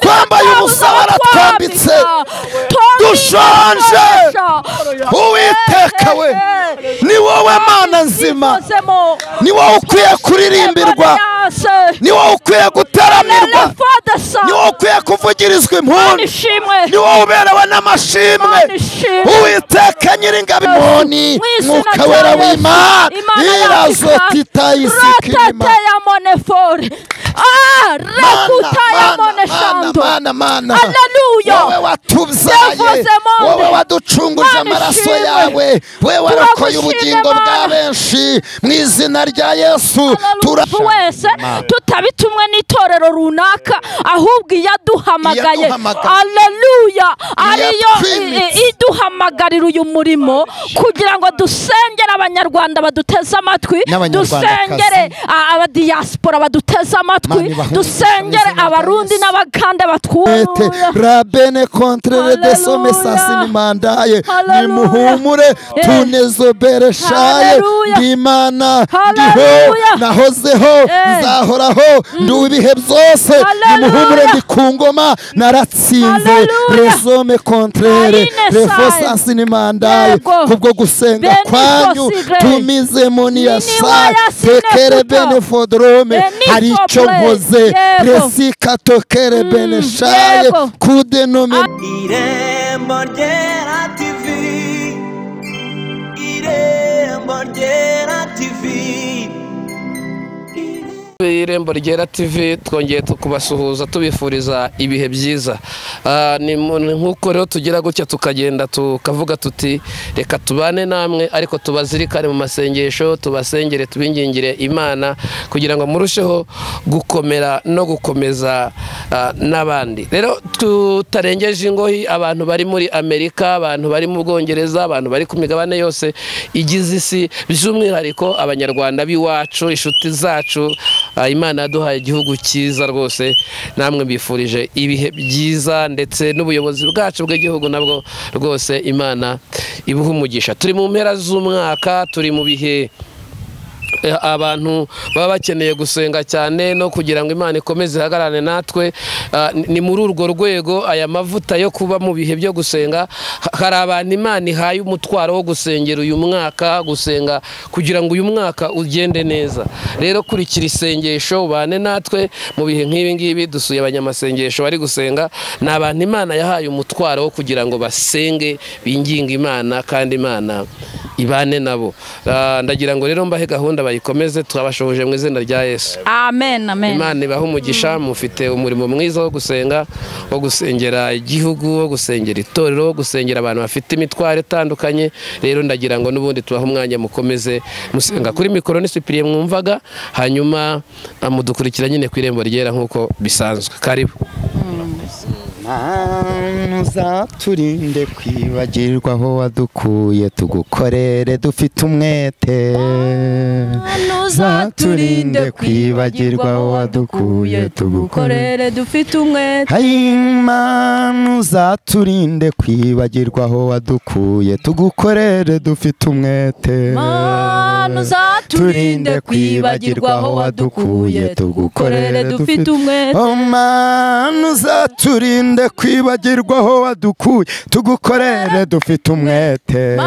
twambaye umusaraba twambitse dushonje uwiteka we ni wowe mana nzima ni wowe ukwiye kuririmbirwa ni wowe ukwiye gutaramirwa ni wowe ukwiye kuvugirizwa impundu ni wowe uberewe n'amashimwe uwiteka nyir'ingabo imoni mwuka wera w'imana irazo titayisikirimana mana mana wowe watubyaye wowe waducunguje amaraso yawe wowe warakoye ubugingo bwa benshi mu izina rya yesu turabu wese tutabitumwe n'itorero runaka ahubwo iyaduhamagaye aleluya ariyo iduhamagarira uyu murimo kugira ngo dusengere abanyarwanda baduteze amatwi dusengere abadiyasipora baduteze amatwi dusengere abarundi n'abagande batwuye rabene kontrere desome sasimandaye nimuhumure tunezobereshaye ndimana ndiho nahozeho nzahoraho ndi ibihe byose nimuhumure ndi ku ngoma naratsinze resome kontrere refo sasimandaye kubwo gusenga kwanyu tumize muniyasa tekere bene fodorome hari icyo nkoze resika tokere bene shaye kude nome irembo ryera tivi irembo ryera tivi irembo ryera tv twongeye kubasuhuza tubifuriza ibihe byiza nk'uko rero tugira gutya tukagenda tukavuga tuti reka tubane namwe ariko tubazirikane mu masengesho tubasengere tubingingire imana kugira ngo murusheho gukomera no gukomeza n'abandi rero tutarengeje ingohi abantu bari muri amerika abantu bari mu bwongereza abantu bari ku migabane yose igize isi by'umwihariko abanyarwanda b'iwacu inshuti zacu imana yaduhaye igihugu cyiza rwose namwe mbifurije ibihe byiza ndetse n'ubuyobozi bwacu bw'igihugu nabwo rwose imana ibuha umugisha turi mu mpera z'umwaka turi mu bihe abantu baba bakeneye gusenga cyane no kugira ngo imana ikomeze ihagarare natwe ni muri urwo rwego aya mavuta yo kuba mu bihe byo gusenga hari abantu imana ihaye umutwaro wo gusengera uyu mwaka gusenga kugira ngo uyu mwaka ugende neza rero kurikira isengesho ubane natwe mu bihe nk'ibi ngibi dusuye abanyamasengesho bari gusenga ni abantu imana yahaye umutwaro wo kugira ngo basenge binginge imana kandi imana ibane nabo ndagira ngo rero mbahe gahunda bayikomeze twabashohoje mu izina rya yesu amen amen imana ibaha umugisha mufite umurimo mwiza wo gusenga wo gusengera igihugu wo gusengera itorero wo gusengera abantu bafite imitwaro itandukanye rero ndagira ngo n'ubundi tubahe umwanya mukomeze musenga kuri mikoro n'isipiriye mwumvaga hanyuma mudukurikira nyine ku irembo ryera nk'uko bisanzwe karibu mana turinde kwibagirwa aho wadukuye tugukorere dufite umwete turinde kwibagirwa aho wadukuye tugukorere dufite umwete hayimana uzaturinde kwibagirwa aho wadukuye tugukorere dufite umwete turinde kwibagirwa aho wadukuye tugukorere dufite umwete mana uzaturinde twirinde kwibagirwa aho wadukuye tugukorere dufite umwete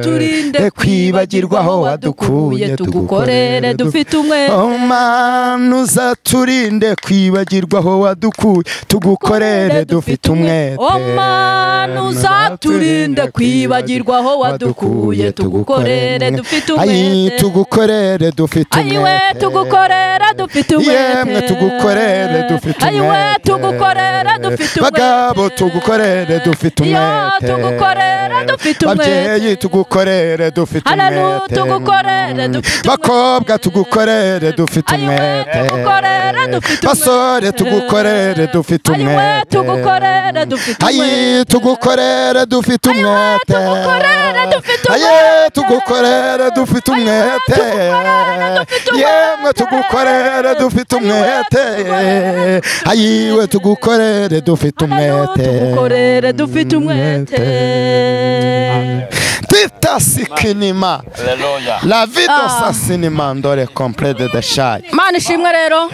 turinde kwibagirwa aho wadukuye tugukorere dufite umwete mana uzaturinde kwibagirwa aho wadukuye tugukorere dufite umwete mana uzaturinde kwibagirwa aho wadukuye tugukorere dufite umwete tugukorere dufite umwete tugukorere dufite umwete yemwe tugukorere dufite umwete tugukorera dufite umwete bagabo tugukorere dufite umwete tugukorera dufite umwete babyeyi tugukorere dufite umwete tugukorere dufite umwete bakobwa tugukorere dufite umwete tugukorere dufite umwete basore tugukorere dufite umwete tugukorere dufite umwete ayi tugukorere dufite umwete tugukorere dufite umwete ayi tugukorere dufite umwete yemwe tugukorere dufite umwete ayiwe tugukorere tugukorere dufite umwete tugukorere dufite umwete dufite sinima la vido sa sinima ndore komplede de shayi imana ishimwe rero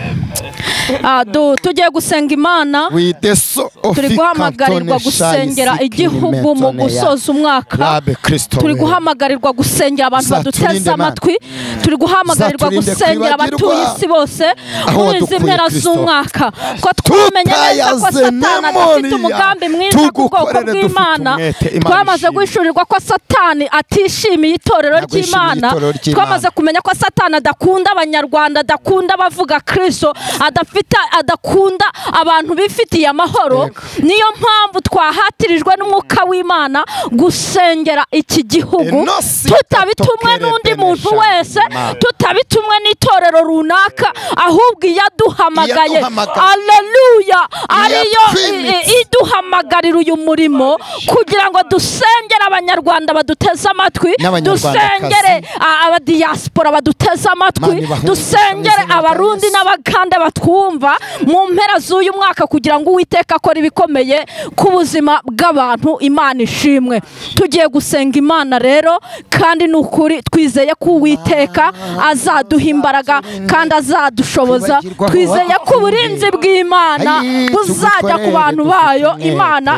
Ah, du- tugiye gusenga imana wide so turi ofi guhamagarirwa kantone shayi gusengera igihugu mu gusoza umwaka rabe kristo turi wewe. guhamagarirwa gusengera abantu Uzaturinde baduteze Mana. amatwi turi guhamagarirwa Uzaturinde gusengera abatuye kwibagirwa isi bose aho muri izi wadukuye, mpera Kristo. z'umwaka ko twamenye neza ko tutayaze satani adafite nemoriya. umugambi mwiza ku bwoko Tugukorere dufite bw'imana umwete, Imana twamaze ishimwe. guhishurirwa ko satani atishimiye itorero Ntabwo yishimiye ry'imana itorero ry'Imana. twamaze kumenya ko satani adakunda abanyarwanda adakunda abavuga kristo adafite adakunda abantu bifitiye amahoro niyo mpamvu twahatirijwe n'umwuka w'imana gusengera iki gihugu Enosi tutabitumwe katokere n'undi bene muntu shani wese Imana. tutabitumwe n'itorero runaka ahubwo iyaduhamagaye Iyaduhamagaye. aleluya ariyo Iyatwimitse. i- i- iduhamagarira uyu murimo kugira ngo dusengere abanyarwanda baduteze amatwi N'abanyarwandakazi. dusengere a- abadiyasipora baduteze Mani amatwi bahumurize dusengere amazina ya abarundi Yesu. n'abagande batwumva mu mpera z'uyu mwaka kugira ngo uwiteka akore ibikomeye ku buzima bw'abantu imana ishimwe tugiye gusenga imana rero kandi ni ukuri twizeye ko uwiteka azaduha imbaraga kandi azadushoboza twizeye ko uburinzi bw'imana Ayi, buzajya ku tugukorere bantu dufite bayo umwete. imana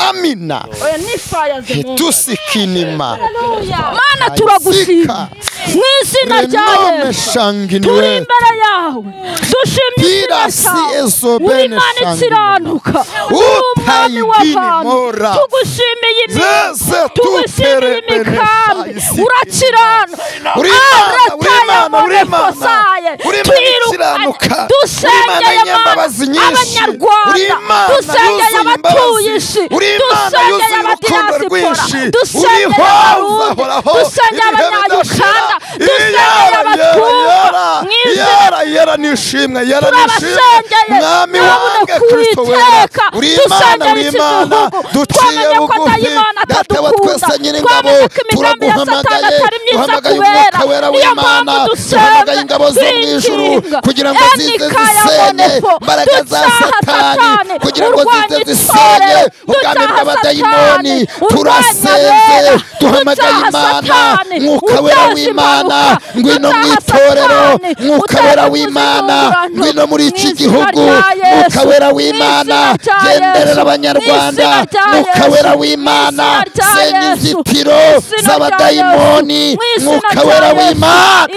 amina tusikinima mana turagushima mu izina rya renome yesu turi shanginiwe imbere yawe dushimye izina Pira si ryawe ezo uri bene imana shangirira. ikiranuka uri umwami Utayigini w'abantu mora. tugushimiye Zese imi- tugushimiye tutere bene imikambi shangirira. urakirana Uri Imana, uri Imana, uri Imana. morefosaye Uri Imana ikiranuka. Uri Imana dusengeye mana y'imbabazi nyinshi. Uri abanyarwanda Imana dusengeye yuzuye abatuye imbabazi. isi Uri Imana dusengeye yuzuye urukundo rwinshi. abadiyasipora Uri dusengeye hoza, abarundi horaho. Ibihe dusengeye abanyayuganda bidashira. dusengeye Iyara, abatumva iyara, mu iyara. izina Yara yara nishimwe yara nishimwe turabasengeye mwami wanjye turabona kristo wera kuwiteka uri imana dusengera uri iki imana gihugu duciye twamenye ko bugufi dayimana data wa atadukunda twese nyir'ingabo twamenye ko imigambi ya satani turaguhamagaye atari myiza duhamagaye kubera umwuka wera niyo w'imana mpamvu dusenga duhamagaye ingabo zo mu ijuru twikinga kugira ngo zize enika ya zisenye monefo imbaraga za ducyaha satani satani kugira ngo urwanya zize zisenye itorero ubwami ducyaha bw'abadayimoni satani turasenze abera duhamagaye imana mwuka wera w'imana ngwino mu itorero mwuka wera w'imana ngwino muri iki gihugu mwuka wera w'imana genderera abanyarwanda mwuka wera w'imana senya inzitiro z'abadayimoni mwuka wera w'imana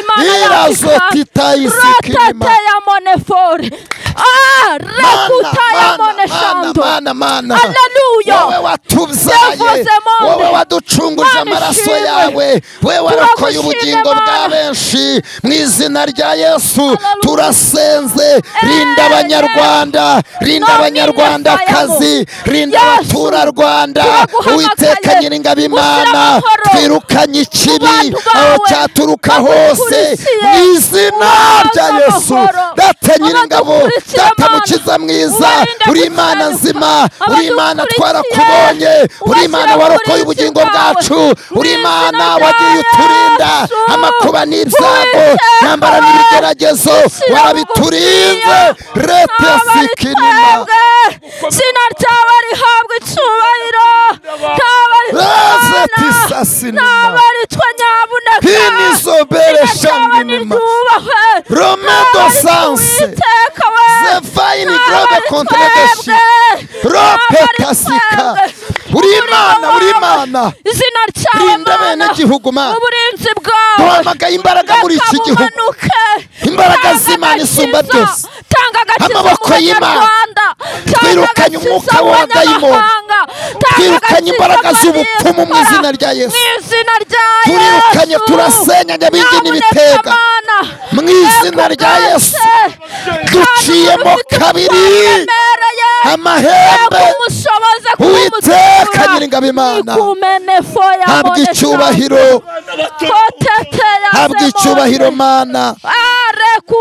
irazo titayisikirima rotate ya monefore Ah, rekuta ya moneshando Haleluya. wowe watubyaye Yavuze mu nda. wowe waducunguje Mana amaraso ishimwe. yawe wowe warakoye Turagushima, ubugingo bwa Mana. benshi mu izina rya yesu Haleluya. turasenze rinda abanyarwanda rinda No abanyarwandakazi minifayabo. rinda Yesu, abaturarwanda turaguhamagaye. uwiteka nyir'ingabo imana Ushyira amahoro twirukanye ikibi mu bantu aho bawe. cyaturuka hose Abadukurikiye. mu izina rya Ubaze yesu amahoro. data nyir'ingabo Abadukurikiye, data Mana. mukiza mwiza Ubarinde uri gukebuka. imana nzima uri imana Abadukurikiye, twarakubonye uri imana ubashyira warokoye kuri ubugingo iki bwawe. bwacu Mu uri izina imana rya wagiye uturinda Yesu. amakuba n'ibyago Uwiteka, ntambara n'ibigeragezo ushyira warabiturinze bugufiya. rete sikinima Abaritsembwe, izina ryawe rihabwa icyubahiro Reze ntabaritwana tisasinima. ntabaritwa nyabuneka Hini zobere shanginima. Romedo sanse. Zefaini grobe kontrebeshi. Rope kasika. Uri imana uri imana izina ryawe rinda Mana, abenegihugu mana uburinzi bwawe duhamagaye imbaraga muri iki Reka gihugu bumanuke. Imbaraga Tanga z'Imana agakiza. isumba byose. tanga agakiza Amaboko mu y'Imana. banyarwanda. Tanga Twirukanye agakiza umwuka mu w'abadayimoni. banyamahanga. Tanga Twirukanye agakiza imbaraga mu z'ubupfumu mu izina diaspora. rya Yesu. mu izina rya Turirukanye, Yesu. turasenya nyabingi Nyabuneka n'ibitega. Mana, Mu izina rya ekubwate. Yesu. Kandi Duciyemo ufite kabiri. ubutware buremereye. amahembe Ego umushoboze Uwiteka kumutura. Nyiringabo Imana. Ikumenefo ya habwa Monesha. icyubahiro Kotete ya habwa Zemone. icyubahiro mana habwa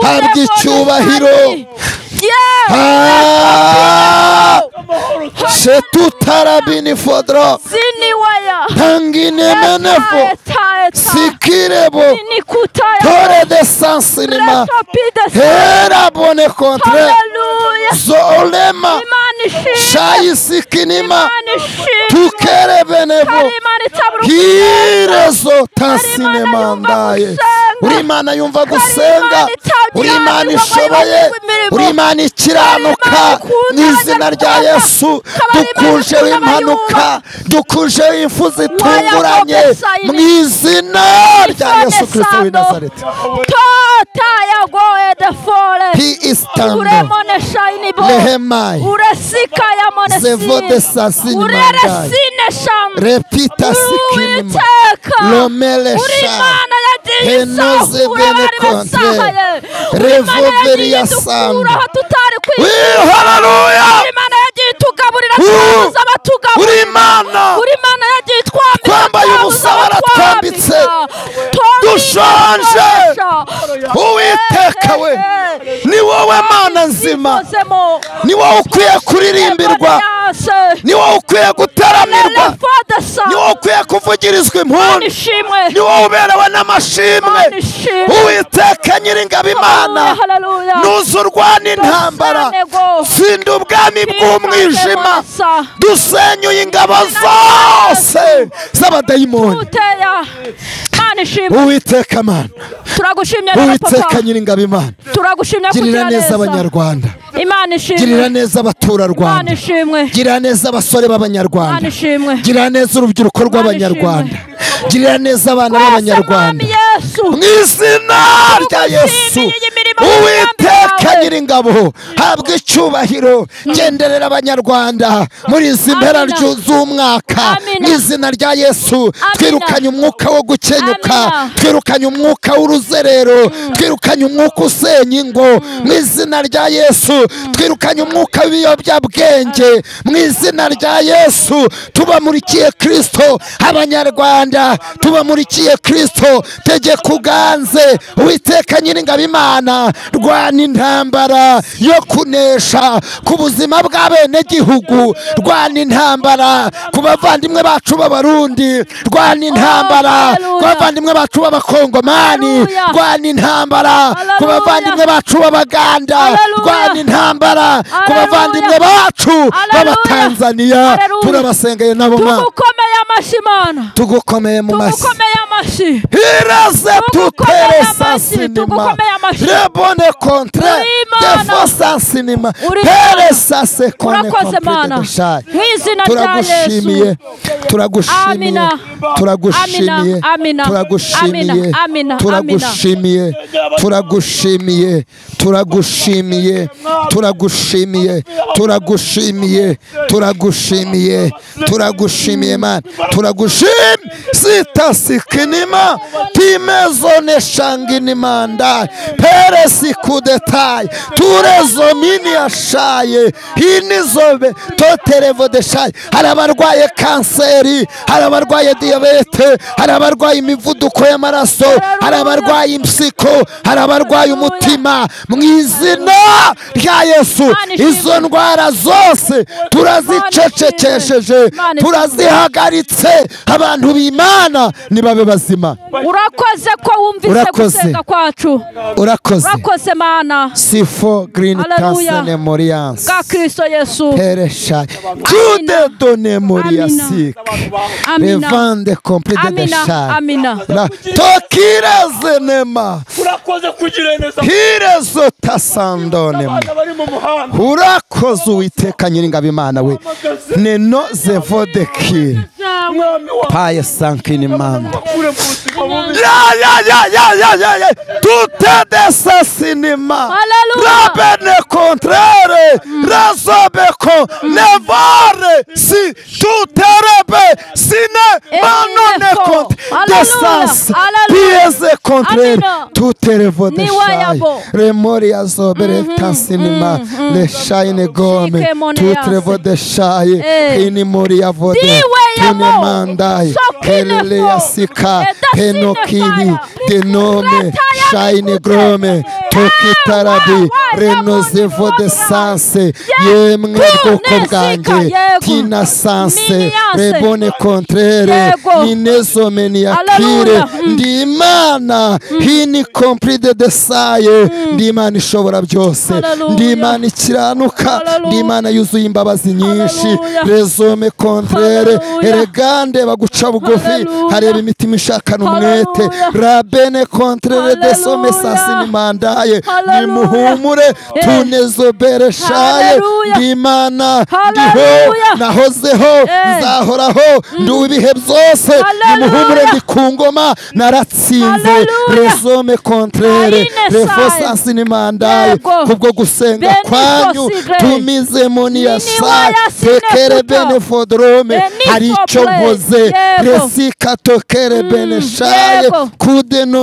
Habwa icyubahiro. shetutarabini fodro siniwaya tanginemenefo sikirebo tore de sansinima herabone kontre zoolema imana ishimwe. Shaya isikinima imana ishimwe tukerebenevo hari imana itabura hirezo Hari tasinemandaye Imana yumva gusenga. uri imana yumva gusenga Hari uri imana Imana itagira imirimo, ishoboye iyoboye imirimo. uri imana Hari Imana ikiranuka ikunda mu izina rya abanyarwanda. yesu Ikaba ari Imana dukuje ikunda impanuka dukuje impfu zitunguranye Wayagobesayini. mu izina rya yesu kirisito w'i nazareti Tota yagoye the forest. he is tando Uremone shine bo. lehemai Uresika ya Zevo de monesi. sasini mandai. Ureresine sham. repita sikinima Uwiteka. lomele Uri shai Imana yagiye Henoze isahura bene abari kontre. basahaye. Uri Imana Revoveri yagiye ya idukura sando. aho tutari we kwifuza. haleluya Uri Imana yagiye itugaburira Uri- twabuze abatugaburira. uri imana Uri Imana yagiye itwambika Twambaye twabuze umusaraba, abatwambika. Twambika, Dushonje. twambika. Uwiteka we ni wowe mana nzima Zibozemo. ni wowe ukwiye kuririmbirwa Yase. ni wowe ukwiye gutaramirwa Lele Father, Son. ni wowe ukwiye kuvugirizwa Imana impundu ishimwe. ni wowe uberewe n'amashimwe Imana ishimwe. uwiteka nyir'ingabo imana Hallelujah. nuzurwa n'intambara Dusanego. tsinda ubwami bw'umwijima Dusanego. dusenyuye ingabo zose z'abadayimoni Uteya. Imana ishimwe. uwiteka mana turagushimye rero uwiteka papa nyir'ingabo imana turagushimye kugira girira neza abanyarwanda imana ishimwe girira neza imana abaturarwanda ishimwe girira neza abasore imana b'abanyarwanda ishimwe girira neza urubyiruko rw'abanyarwanda girira neza abana rwose b'abanyarwanda mwami yesu mu izina rya yesu Tugushimiye imirimo y'imigambi uwiteka yawe. nyir'ingabo habwa icyubahiro genderera abanyarwanda muri izi mpera Amina. ryu- z'umwaka Amina. mu izina rya yesu twirukanye umwuka wo gukenyuka Amina. twirukanye umwuka w'uruzerero twirukanye umwuka usenya ingo mu izina rya yesu twirukanye umwuka w'ibiyobyabwenge mu izina rya yesu tubamurikiye kirisito abanyarwanda tubamurikiye kirisito tegeka uganze witeka nyir'ingabo imana rwana intambara yo kunesha ku buzima bw'abenegihugu rwana intambara ku bavandimwe bacu b'abarundi rwana intambara ku Hallelujah. bavandimwe bacu b'abakongomani Hallelujah. rwana intambara ku Hallelujah. bavandimwe bacu b'abaganda Hallelujah. rwana intambara ku Hallelujah. bavandimwe bacu Hallelujah. b'abatanzaniya Hallelujah. turabasengeye nabo mwana tugukomeye amashyi mana tugukomeye mu mashyi tugukomeye amashyi Iraze tutere Tugukomeye sa amashyi, sinema tugukomeye amashyi. rebone kontre Uri Imana. defo sa sinema Uri tere Imana. sa sekone urakoze mana komplete deshai mu izina rya yesu turagushimiye turagushimiye Amina. turagushimiye Amina. Amina. turagushimiye Amina. Amina. turagushimiye turagushimiye turagushimiye turagushimiye turagushimiye turagushimiye turagushimiye mana turagushim sita sikinima timezone shanginimanda peresi kudetai turezo mini ashaye hinizobe toterevo deshaye hari abarwaye kanseri hari abarwaye diyabete hari abarwaye imivuduko y'amaraso hari abarwaye impyiko hari abarwaye umutima mu izina rya yesu Imana ishimwe. izo ndwara zose turazicecekesheje Imana ishimwe. turazihagaritse abantu b'imana nibabe bazima urakoze ko wumvise Urakoze. gusenga kwacu urakoze urakoze mana sifo girini Hallelujah. tansene moriyanse bwa kirisito yesu peresha jude done moriyasike amina revande komplete de amina shari amina tokirezenema urakoze kugira neza hirezo tasandonema abantu bari mu muhanda urakoze uwiteka nyir'ingabo imana we neno zevodekire mwami wa paye sankinimanda kure mu buzima bubi Ya, ya, ya, ya, ya, ya, ya. Tutte de sa sinema. Alleluia. Rabene contraire. Razobe con nevare. Si tutte rebe sine E ma non ne ecco. contre. Alleluia, De sas. alleluia. Piese contraire. Amina. Tutte revo de Ni shai. wayabo. Remori azobe re tan sinema. Le shai ne gome. Shike mone Tutte revo yase. de shai. Eh. Ini mori avode. Di Tu ne wayabo. mandai. Sokine Elele fo. yasika. E da sine Penokiri. fire. Denome. Retire Shine the grome. good. tukitarabi waza reno muzi zivo de waburayi. sanse Ye- yemwe ku- bwoko nesika, bwanjye yego. tina sanse Miniyanse. rebone kontrere Yego. ninezo meniyakire Hallelujah. Mm. ndi imana hini kompride desaye ndi imana ishobora byose Hallelujah. ndi imana ikiranuka Hallelujah. ndi imana yuzuye imbabazi nyinshi Hallelujah. rezome kontrere Hallelujah. eregande baguca bugufi Hallelujah. hareba imitima ishakana umwete Hallelujah. rabene kontrere desome Hallelujah. sasini mandaye Hallelujah. nimuhumure Yes. tunezo bereshaye Hallelujah. ndi imana ndiho Hallelujah. nahozeho Yes. nzahoraho ndi uw'ibihe byose Hallelujah. nimuhumure ndi ku ngoma naratsinze Hallelujah. resome kontrere Ayine revo saye. sasini mandaye Yego. kubwo gusenga Benito kwanyu sigre. tumize Nini moniya saye wayasine tekere kuto. bene fodrome Benito hari icyo play. nkoze Yego. resika tokere bene shaye yego.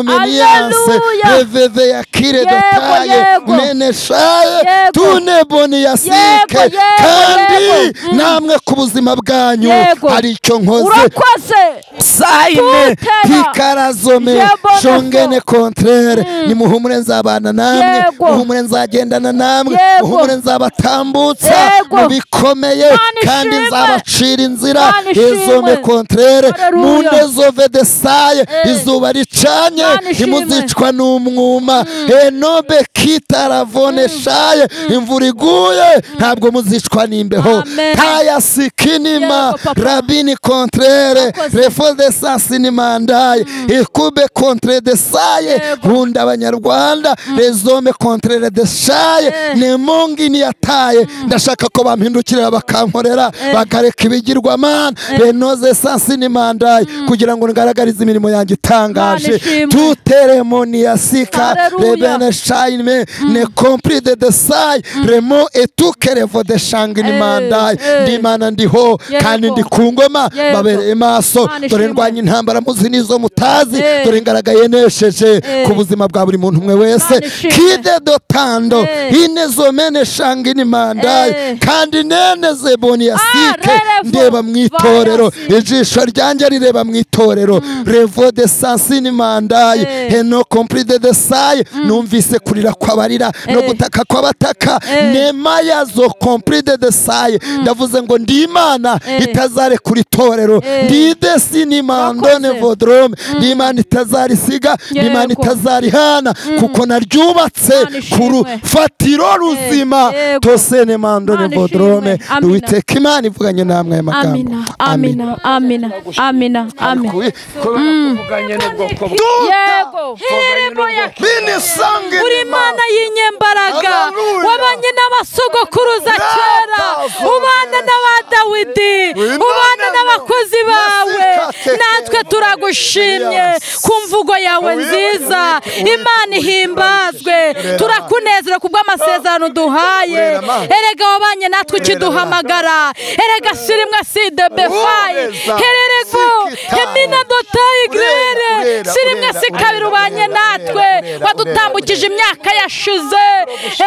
kudenomeniyase Hallelujah. reveve ya kire Yego, dotaye yego. mene shaye Yego. tune boniyasike Yego, yego, kandi yego. Mm. namwe ku buzima bwanyu Yego. hari icyo nkoze urakoze sayine Tutera. hikarazome Yebo, nako. shongene kontrere nimuhumure nzabana namwe Yego. muhumure nzagendana namwe Yego. muhumure nzabatambutsa Yego. mu bikomeye Mana kandi ishimwe. nzabacira inzira Mana ishimwe. izome kontrere Haleluya. mundezove desaye Eh. izuba ricanye Mana ishimwe. ntimuzicwa n'umwuma enobe kitaravone shaye imvura iguye ntabwo muzicwa n'imbeho Amen. taya sikinima Yego, papa. rabini kontrere Murakoze. refo de sansi ni mandaye ikube kontre de saye Yego. nkunda abanyarwanda rezome kontrere de saye ni mungi niyataye ndashaka ko bampindukirira bakankorera bakareka ibigirwamana renoze sansi ni mandaye kugira ngo ngaragarize imirimo yanjye Mana itangaje ishimwe. tuteremo niyasika Haleluya. rebene shayime ne kompri de de saye remo etukerevo de shangi ni Eh, mandaye eh. ndi imana ndiho Yego. kandi ndi ku ngoma Yego. babereye maso Mana dore ishimwe. ndwanya intambara muzi n'izo mutazi Eh. dore ngaragaye nesheje Eh. ku buzima bwa buri muntu umwe wese Mana ishimwe. kide dotando Eh. inezomene shanga inimandaye Eh. kandi neneze boniyasike Ah, rerevo. ndeba mu itorero Vayasi. ijisho ryanjye rireba mu itorero revo de sansi inimandaye Eh. heno kompride de saye numvise kurira kwabarira no Eh. gutaka kwabataka Eh. nemaya zo kompride de saye ndavuze ngo ndi imana Eh. itazarekura itorero Eh. ndi desini mandone Wakoze. vodrome ndi imana itazarisiga ndi Yego. imana itazarihana kuko naryubatse Imana ku ishimwe. rufatiro ruzima Yego. tosene mandone Imana vodrome ishimwe. Amina. uwiteka imana ivuganye namwe aya magambo amina amina amina amina amina Kubi- kuvuganye n'ubwoko bwe yego herebo ya Bini sangi uri nima. imana y'inyembaraga Hallelujah. wabanye n'abasogokuruza Data kera for ubana years. n'aba dawidi Imana ubana ni- n'abakozi bawe Nasika te- natwe turagushimye Yes. ku mvugo yawe Witwa- nziza witwa- imana ihimbazwe Reba. turakunezera ku bw'amasezerano duhaye Urera amaso. erega wabanye natwe ukiduhamagara erega sirimwe side befayi Ureza. hererego Sikitaye. emina dotayi Urera, grere urera, sirimwe urera, sikabiri urera, ubanye urera, natwe urera, urera, wadutambukije imyaka yashize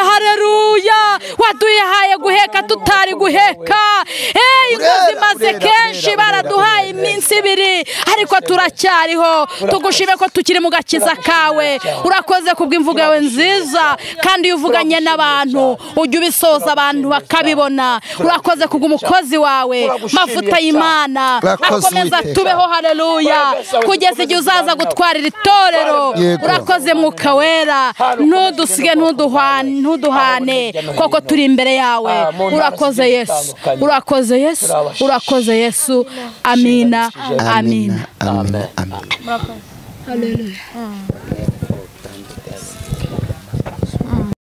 hareruya waduhaye guheka tutari guheka Eh, ingo Urera, zimaze urera, kenshi urera, baraduhaye urera, iminsi ibiri ariko turacyariho tugushime ko tukiri mu gakiza kawe urakoze ku bw'imvugo yawe nziza kandi iyo uvuganye n'abantu ujya ubisoza abantu bakabibona urakoze ku bw'umukozi wawe mavuta y'imana Urakoze, akomeza Uwiteka. tubeho haleluya kugeza igihe uzaza gutwara iri torero Yego. urakoze mwuka wera ntudusige ntuduhane ntuduhane koko turi imbere yawe urakoze yesu urakoze yesu urakoze yesu amina amina Amina. Amina. Amina.